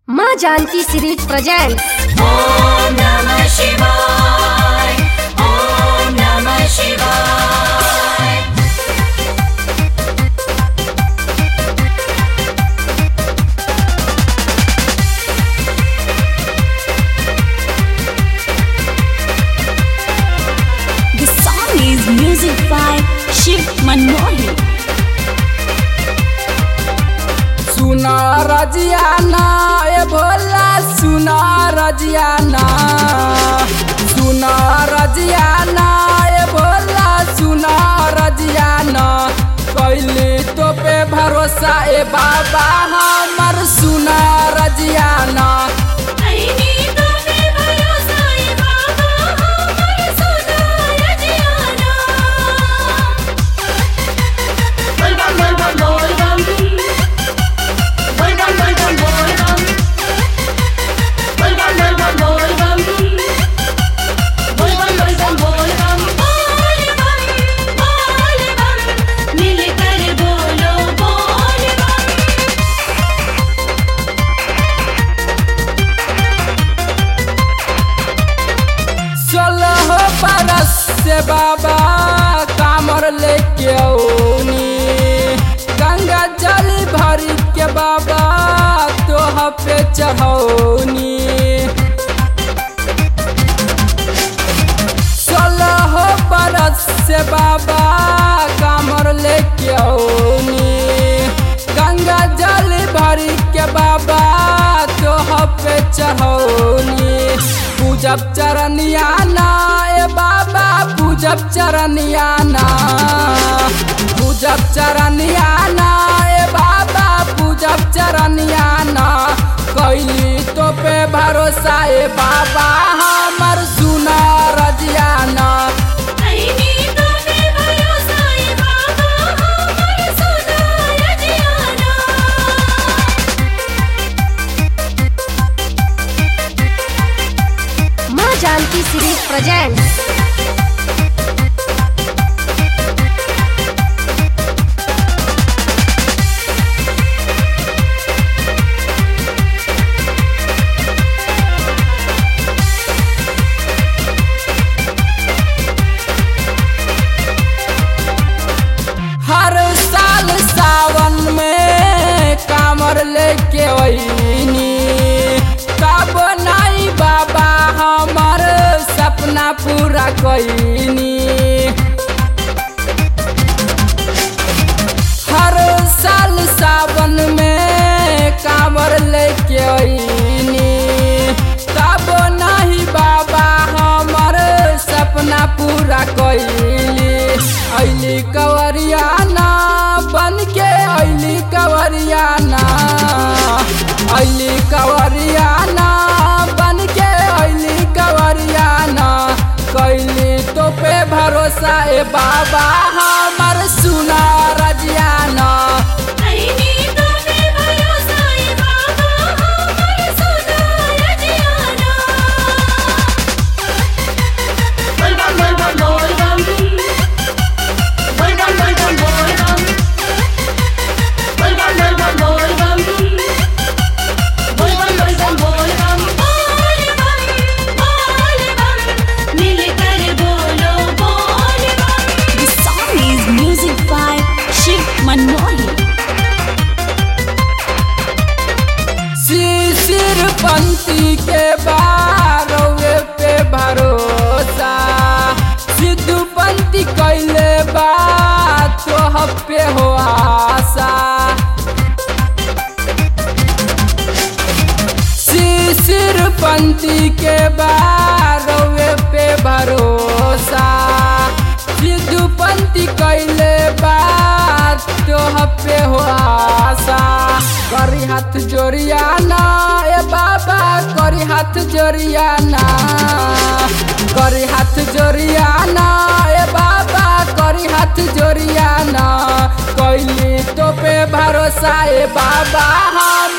माँ Janaki series present Om नमः शिवाय ॐ नमः शिवाय The song is music by Shiv Manohi. सुना रजियाना ए भोला सुना रजियाना सुना रजियाना ए भोला सुना रजियाना कैली तो पे भरोसा ए बाबा हमर सुना रजियाना मिलकर बोलो बोल बम सोलह बरस से बाबा कामर लेके औनी गंगा जल भरी के बाबा तोह पे चढ़ौनी सोलह बरस से बाबा कामर लेके औनी गंगा जल भरी के बाबा तोह पे चढ़ौनी पूजब चरनिया ना ए बाबा पूजब चरनिया ना पूजब चरनिया ना ए बाबा पूजब चरनिया ना कैली तो पे भरोसा ए बाबा हमर सुना रजियाना माँ जानकी सीरीज प्रेजेंट हर साल सावन में कामर लेके वहीनी कब नहीं बाबा हमर सपना पूरा कईनी हर साल सावन में कामर लेके वहीनी तब नहीं बाबा हमर सपना पूरा कईली ऐली कवरियाना बन के ऐली कवरियाना ऐली कवरियाना बन के ऐली कवरियाना कैली तो पे भरोसा ए बाबा हमर सुना रजियाना मिलकर बोलो बोल बम The song is music by Shiv Manohi. शिशिर पंथी के बारवे पे भरोसा सिद्धू पंथी कैले बात तो पे हो आशा शिशिर पंथी के बारवे पे भरोसा सिद्धू पंथी कैले बात तो पे हो आशा करी हाथ जोड़ियाना ए बाबा करी हाथ जोड़ियाना करी हाथ जोड़ियाना ए बाबा करी हाथ जोड़ियाना कैली तो पे भरोसा ए बाबा हम